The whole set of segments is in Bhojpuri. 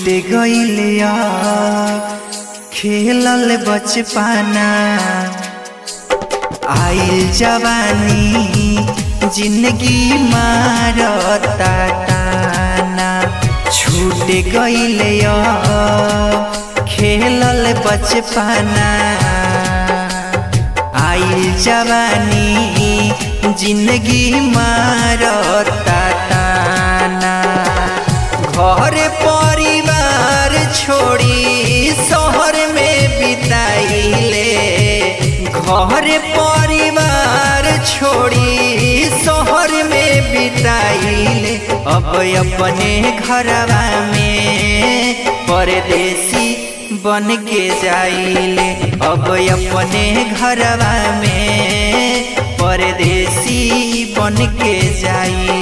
गइलिया खेलल बचपना आइल जवानी जिंदगी मारता ताना छूट गइलिया खेलल बचपना आइल जवानी जिंदगी मारता ताना घर परिवार छोड़ी शहर में बिताइले घर परिवार छोड़ी शहर में बिताइले अब अपने घरवा में परदेसी बन के जाइले अब अपने घरवा में परदेसी बन के जाइले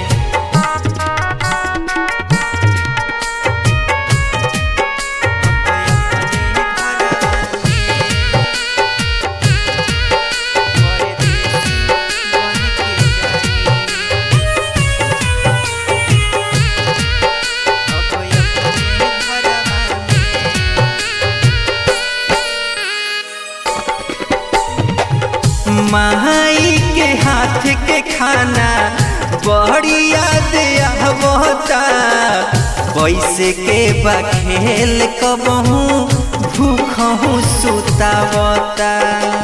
माई के हाथ के खाना बड़ी याद आवता पैसे के बखेल कबहू भूखहू सुतावता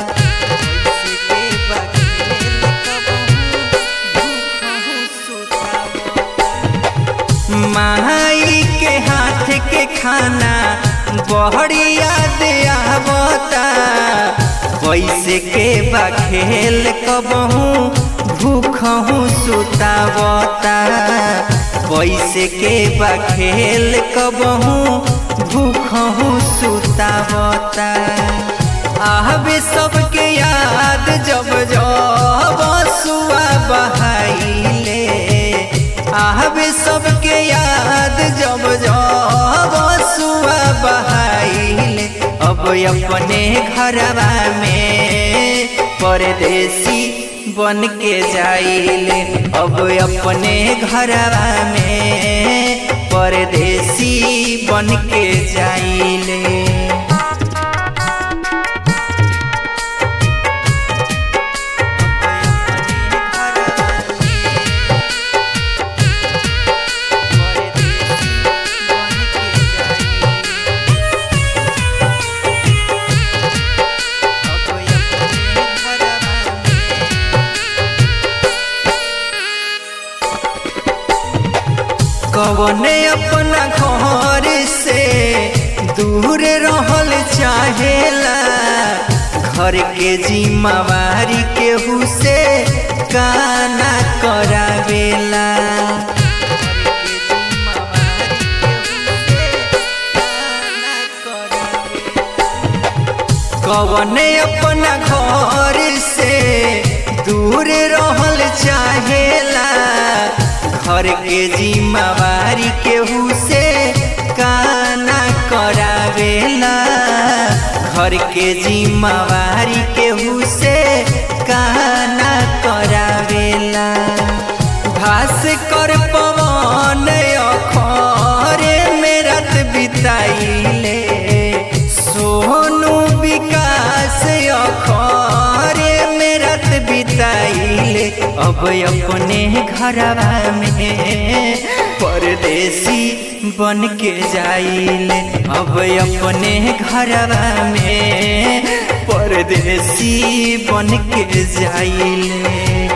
माई के हाथ के खाना बड़ी याद आवता पैसे के बखेल कबहू भूखहू सुतावता पैसे के बखेल कबहू भूखहू सुतावता आहबे सबके याद जब जब सुआ बहाइले आहबे सबके याद जब जब सुआ बहाइले अब अपने घरवा में परदेसी बन के जाइले अब अपने घरवा में परदेसी बन के जाइले कवने अपना घर से दूर रहल चाहेला घर के जिम्मेवारी केहू से काना करावेला कवने अपना घर से दूर रहल चाहेला घर के जिम्मेवारी केहू से काना करावेला घर के जिम्मेवारी केहू से काना करावेला भास कर पवन अखरे में रात बिताइले सोनू विकास अखरे में रात बिताइले अब अपने घरवा में परदेसी बन के जाइले अब अपने घरवा में परदेसी बन के जाइले